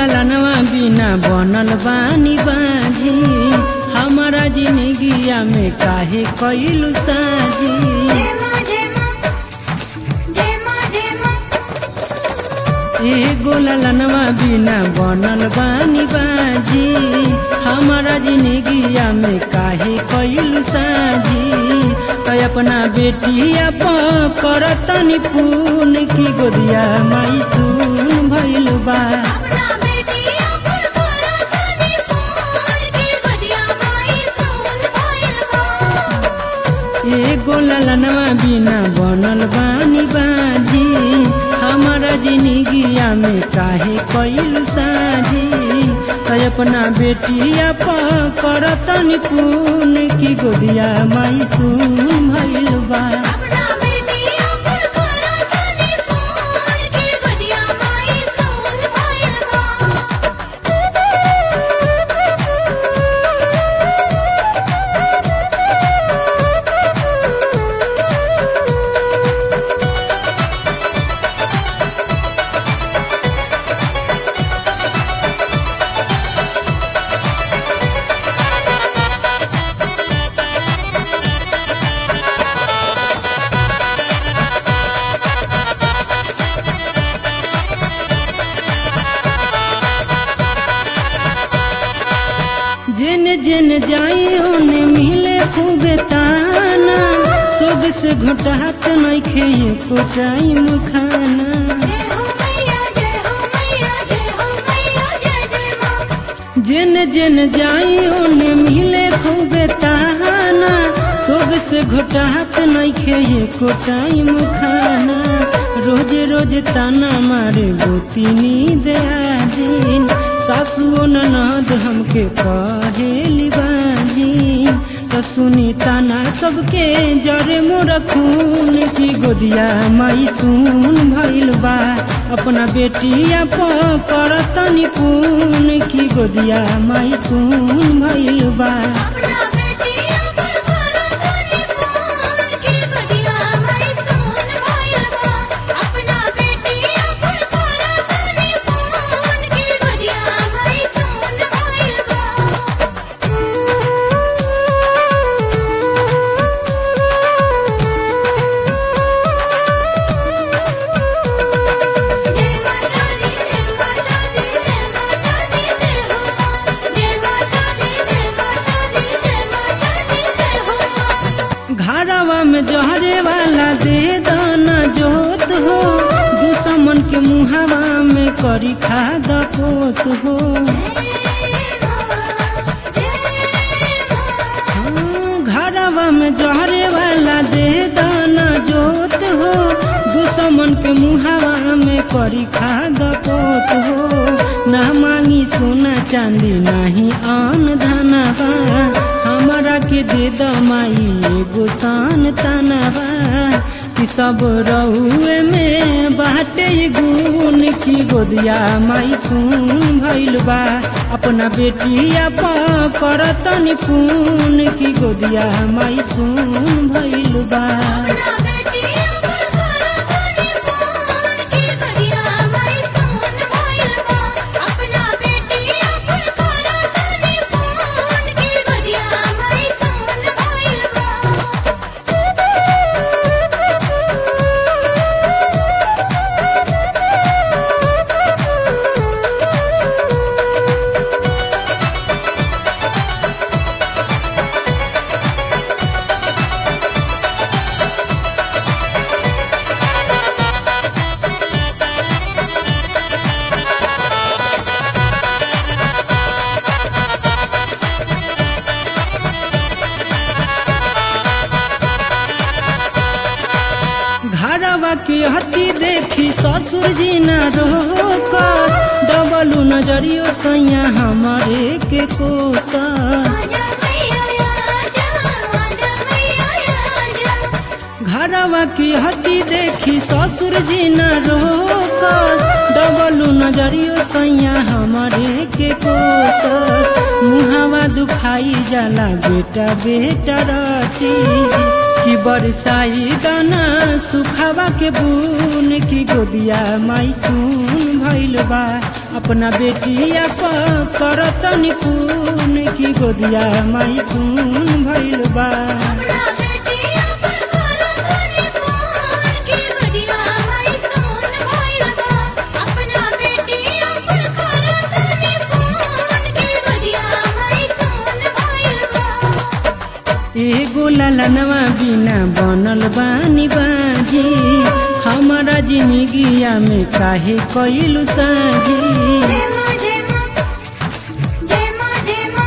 ललनवा बिना बनल बानी बाजी हमारा जिंदगिया में काहे कैलू साजी एगो ललनवा बिना बनल बानी बाजी हमारा जिंदगिया में काहे कैलू साजी तो अपना बेटिया करतनी पून की गोदिया माई सुन भइल बा एगो ललनवा बिना बनल बानी बाजी हमारा जिंदगिया में काहे कैलू साजी तो अपना बेटिया करतनी पून की गोदिया माई सुन भइल बा जेन जेन जाई ओने मिले खूबे ताना सोग से घटात नइखे एको टाइम खाना जेन जेन जाई ओने मिले खूबे ताना सोग से घटात नइखे एको टाइम खाना रोज रोज ताना मारे गोतिनी दया दिन सासुओ ननद हमके कहेली बाजी त सुनी ताना सबके जरे मोर खून की गोदिया माई सुन भइल बा अपना बेटिया करतनी पून की गोदिया माई सुन भइल बा घरवा में जहरे वाला दे दाना जोत हो दुश्मन के मुहावा में करी खाद पोत हो हाँ, घरवा में जहरे वाला दे दाना जोत हो दुश्मन के मुहावा में करी खाद पोत हो ना मांगी सोना चांदी नाही आन धनवा हमारा के दे दमाई एगो शान तनवा कि सब रहुए में बाटे गुण की गोदिया माई सुन भइल बा अपना बेटिया करतनी पून की गोदिया माई सुन भइल बा घरवा के हती देखी ससुर जी न रोक डबलू नजरियो सैया हमारे के कोसा घरवा की हती देखी ससुर जी न रोक डबलू नजरियो सैया हमारे के कोस मुहावा दुखाई जाला बेटा बेटा रटी कि बरसाई दाना सुखावा के बून की गोदिया माई सुन भइल बा अपना बेटिया प करत निपुन की गोदिया माई सुन भइल बा अपना बेटिया पर करतनी फोन की गोदिया माई सुन भइल बा अपना बेटिया पर करतनी फोन की गोदिया माई सुन भइल बा एगो ललनवा बिना बनल बानी बाजी हमारा जिंदगिया में काहे कइलु साजी जय मां जय मां जय मां जय मां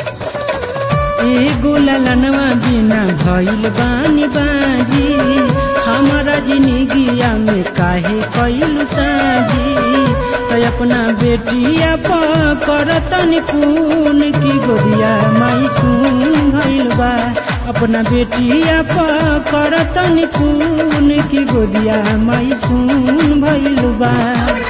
एगो ललनवा बिना भइल बानी बाजी हमारा जिंदगिया में काहे कइलु साजी तो अपना बेटिया प करतन खून की गोदिया माई सुन भइल बा अपना बेटिया प करतन खून की गोदिया माई सुन भइल बा